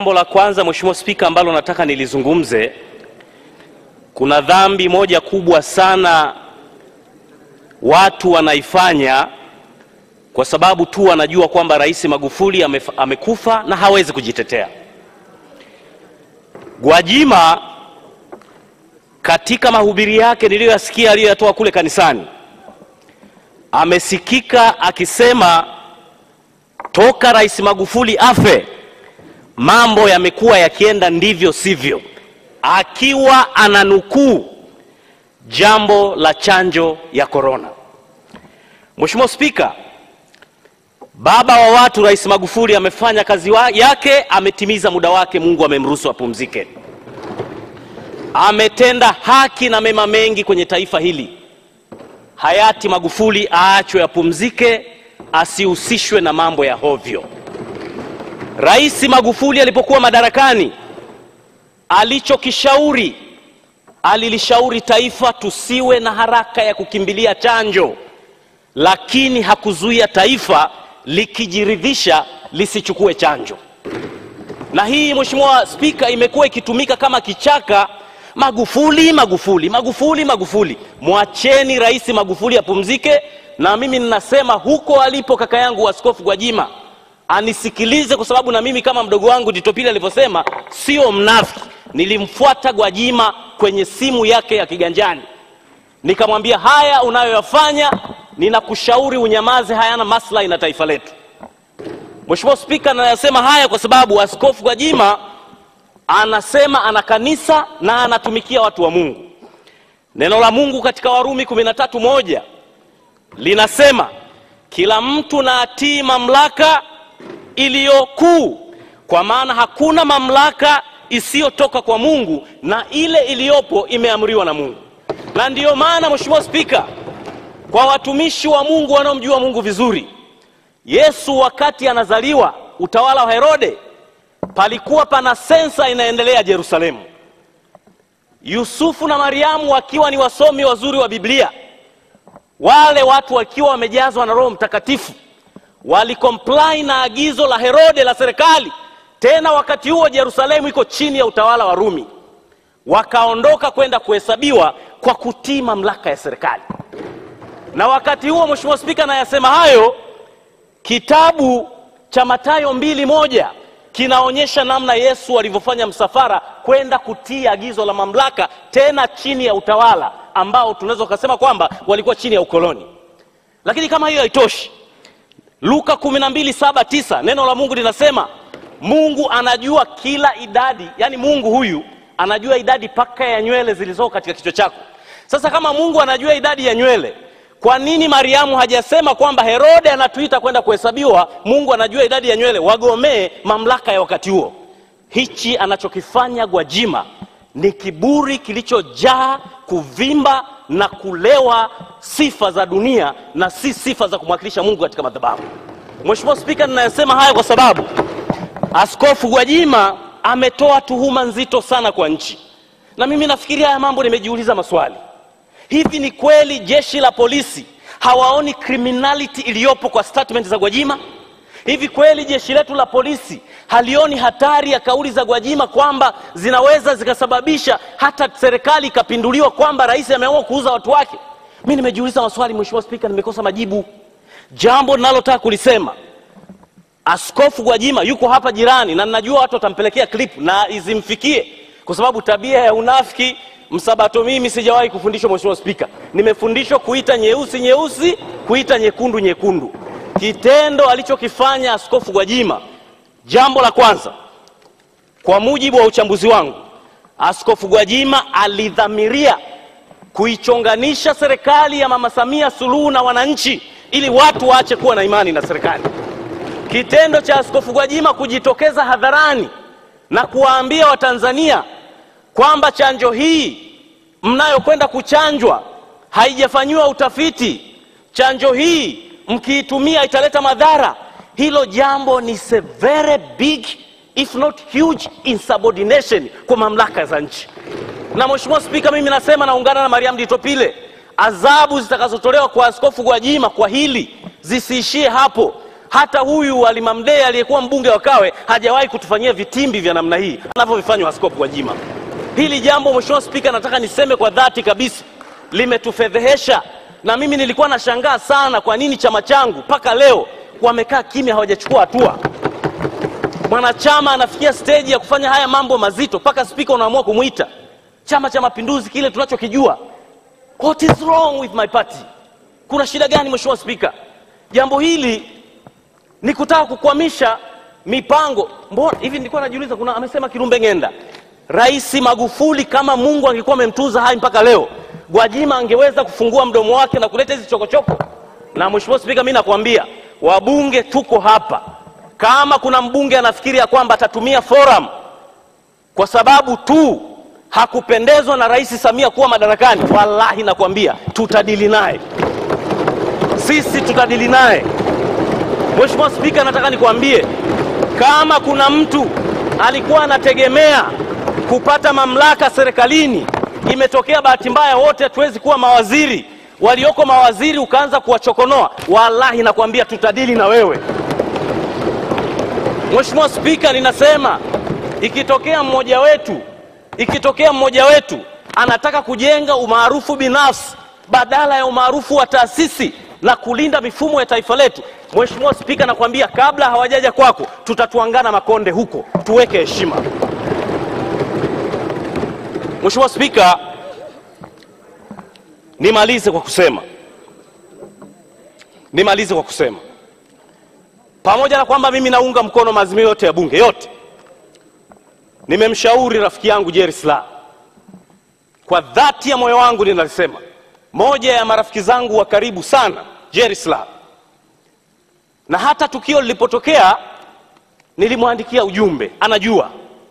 Jambo la kwanza Mheshimiwa Spika, ambalo nataka nilizungumze, kuna dhambi moja kubwa sana watu wanaifanya kwa sababu tu wanajua kwamba Rais Magufuli amef, amekufa na hawezi kujitetea. Gwajima katika mahubiri yake niliyoyasikia aliyoyatoa kule kanisani, amesikika akisema toka Rais Magufuli afe mambo yamekuwa yakienda ndivyo sivyo, akiwa ananukuu jambo la chanjo ya korona. Mheshimiwa Spika, baba wa watu Rais Magufuli amefanya kazi wa yake, ametimiza muda wake, Mungu amemruhusu apumzike. Ametenda haki na mema mengi kwenye taifa hili. Hayati Magufuli aachwe apumzike, asihusishwe na mambo ya hovyo. Rais Magufuli alipokuwa madarakani, alichokishauri alilishauri taifa tusiwe na haraka ya kukimbilia chanjo, lakini hakuzuia taifa likijiridhisha lisichukue chanjo. Na hii Mheshimiwa Spika, imekuwa ikitumika kama kichaka. Magufuli, Magufuli, Magufuli, Magufuli. Mwacheni Rais Magufuli apumzike, na mimi ninasema huko alipo kaka yangu Askofu Gwajima anisikilize, kwa sababu na mimi kama mdogo wangu Tito Pili alivyosema, sio mnafiki. Nilimfuata Gwajima kwenye simu yake ya kiganjani, nikamwambia haya unayoyafanya, ninakushauri unyamaze, hayana maslahi na taifa letu. Mheshimiwa Spika, nayasema haya kwa sababu Askofu Gwajima anasema ana kanisa na anatumikia watu wa Mungu. Neno la Mungu katika Warumi kumi na tatu moja linasema kila mtu na atii mamlaka iliyo kuu, kwa maana hakuna mamlaka isiyotoka kwa Mungu na ile iliyopo imeamriwa na Mungu. Na ndiyo maana Mheshimiwa Spika, kwa watumishi wa Mungu wanaomjua Mungu vizuri, Yesu wakati anazaliwa, utawala wa Herode, palikuwa pana sensa inaendelea Yerusalemu. Yusufu na Mariamu wakiwa ni wasomi wazuri wa Biblia, wale watu wakiwa wamejazwa na Roho Mtakatifu walikomplai na agizo la Herode la serikali. Tena wakati huo Yerusalemu iko chini ya utawala wa Rumi, wakaondoka kwenda kuhesabiwa kwa kutii mamlaka ya serikali. Na wakati huo, Mheshimiwa Spika, nayasema hayo, kitabu cha Mathayo mbili moja kinaonyesha namna Yesu alivyofanya msafara kwenda kutii agizo la mamlaka, tena chini ya utawala ambao tunaweza kusema kwamba walikuwa chini ya ukoloni. Lakini kama hiyo haitoshi, Luka kumi na mbili saba tisa neno la Mungu linasema Mungu anajua kila idadi, yani Mungu huyu anajua idadi paka ya nywele zilizoko katika kichwa chako. Sasa kama Mungu anajua idadi ya nywele, kwa nini Mariamu hajasema kwamba Herode anatuita kwenda kuhesabiwa? Mungu anajua idadi ya nywele, wagomee mamlaka ya wakati huo. Hichi anachokifanya Gwajima ni kiburi kilichojaa kuvimba na kulewa sifa za dunia na si sifa za kumwakilisha Mungu katika madhabahu. Mheshimiwa Spika, ninayosema haya kwa sababu Askofu Gwajima ametoa tuhuma nzito sana kwa nchi, na mimi nafikiria haya mambo, nimejiuliza maswali. Hivi ni kweli jeshi la polisi hawaoni criminality iliyopo kwa statement za Gwajima? Hivi kweli jeshi letu la polisi halioni hatari ya kauli za Gwajima kwamba zinaweza zikasababisha hata serikali ikapinduliwa, kwamba rais ameamua kuuza watu wake? Mi nimejiuliza maswali, Mheshimiwa Spika, nimekosa majibu. Jambo ninalotaka kulisema Askofu Gwajima yuko hapa jirani, na ninajua watu watampelekea clip na izimfikie, kwa sababu tabia ya unafiki msabato mimi sijawahi kufundishwa. Mheshimiwa Spika, nimefundishwa kuita nyeusi nyeusi, kuita nyekundu nyekundu. Kitendo alichokifanya Askofu Gwajima, jambo la kwanza, kwa mujibu wa uchambuzi wangu, Askofu Gwajima alidhamiria kuichonganisha serikali ya Mama Samia Suluhu na wananchi ili watu waache kuwa na imani na serikali. Kitendo cha Askofu Gwajima kujitokeza hadharani na kuwaambia Watanzania kwamba chanjo hii mnayokwenda kuchanjwa haijafanyiwa utafiti, chanjo hii mkiitumia italeta madhara, hilo jambo ni a very big if not huge insubordination kwa mamlaka za nchi. Na Mheshimiwa Spika, mimi nasema naungana na Mariam Ditopile, adhabu zitakazotolewa kwa Askofu Gwajima kwa hili zisiishie hapo. hata huyu alimamdee aliyekuwa mbunge wa kawe hajawahi kutufanyia vitimbi vya namna hii anavyovifanya askofu gwajima hili jambo mheshimiwa spika nataka niseme kwa dhati kabisa limetufedhehesha na mimi nilikuwa nashangaa sana kwa nini chama changu mpaka leo wamekaa kimya hawajachukua hatua mwanachama anafikia steji ya kufanya haya mambo mazito mpaka spika unaamua kumwita chama cha mapinduzi kile tunachokijua what is wrong with my party kuna shida gani mheshimiwa spika jambo hili ni kutaka kukwamisha mipango mbona hivi nilikuwa najiuliza kuna amesema kirumbe ngenda rais magufuli kama mungu angekuwa amemtuza hai mpaka leo gwajima angeweza kufungua mdomo wake na kuleta hizi chokochoko na mheshimiwa spika mi nakwambia wabunge tuko hapa kama kuna mbunge anafikiri ya kwamba atatumia forum kwa sababu tu hakupendezwa na rais samia kuwa madarakani wallahi nakwambia tutadili naye sisi tutadili naye mheshimiwa spika nataka nikwambie kama kuna mtu alikuwa anategemea kupata mamlaka serikalini imetokea bahati mbaya wote hatuwezi kuwa mawaziri walioko mawaziri ukaanza kuwachokonoa wallahi nakwambia tutadili na wewe mheshimiwa spika ninasema ikitokea mmoja wetu ikitokea mmoja wetu anataka kujenga umaarufu binafsi badala ya umaarufu wa taasisi na kulinda mifumo ya taifa letu mheshimiwa spika nakwambia kabla hawajaja kwako tutatuangana makonde huko tuweke heshima mheshimiwa spika nimalize kwa kusema nimalize kwa kusema pamoja na kwamba mimi naunga mkono maazimio yote ya bunge yote nimemshauri rafiki yangu Jerry Silaa kwa dhati ya moyo wangu ninalisema moja ya marafiki zangu wa karibu sana Jerry Silaa na hata tukio lilipotokea nilimwandikia ujumbe anajua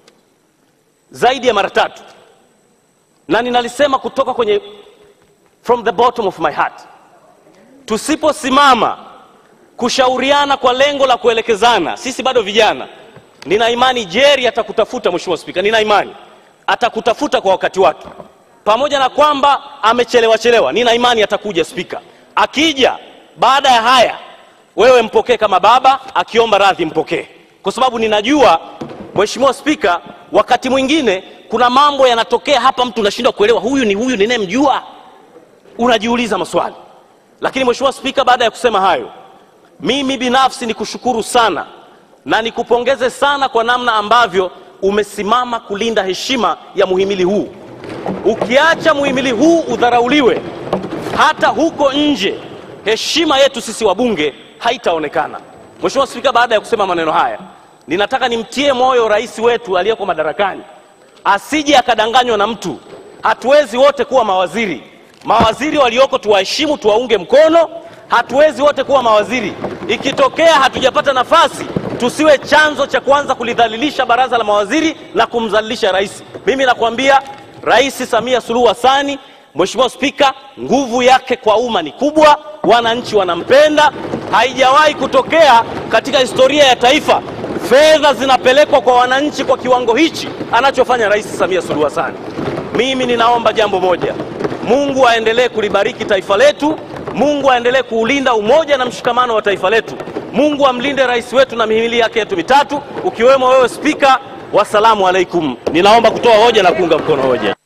zaidi ya mara tatu na ninalisema kutoka kwenye from the bottom of my heart tusiposimama kushauriana kwa lengo la kuelekezana sisi bado vijana nina imani Jerry atakutafuta mheshimiwa spika nina imani atakutafuta kwa wakati wake pamoja na kwamba amechelewa chelewa nina imani atakuja spika akija baada ya haya wewe mpokee kama baba akiomba radhi mpokee kwa sababu ninajua mheshimiwa spika wakati mwingine kuna mambo yanatokea hapa mtu unashindwa kuelewa huyu ni huyu ninayemjua unajiuliza maswali lakini mheshimiwa spika baada ya kusema hayo mimi binafsi ni kushukuru sana na nikupongeze sana kwa namna ambavyo umesimama kulinda heshima ya muhimili huu ukiacha muhimili huu udharauliwe hata huko nje heshima yetu sisi wabunge haitaonekana mheshimiwa spika baada ya kusema maneno haya ninataka nimtie moyo rais wetu aliyeko madarakani asije akadanganywa na mtu hatuwezi wote kuwa mawaziri mawaziri walioko tuwaheshimu tuwaunge mkono hatuwezi wote kuwa mawaziri ikitokea hatujapata nafasi tusiwe chanzo cha kuanza kulidhalilisha baraza la mawaziri na kumdhalilisha rais mimi nakwambia rais samia suluhu hasani mheshimiwa spika nguvu yake kwa umma ni kubwa wananchi wanampenda haijawahi kutokea katika historia ya taifa fedha zinapelekwa kwa wananchi kwa kiwango hichi anachofanya rais samia suluhu hasani mimi ninaomba jambo moja mungu aendelee kulibariki taifa letu mungu aendelee kuulinda umoja na mshikamano wa taifa letu mungu amlinde rais wetu na mihimili yake yetu mitatu ukiwemo wewe spika wassalamu alaikum ninaomba kutoa hoja na kuunga mkono hoja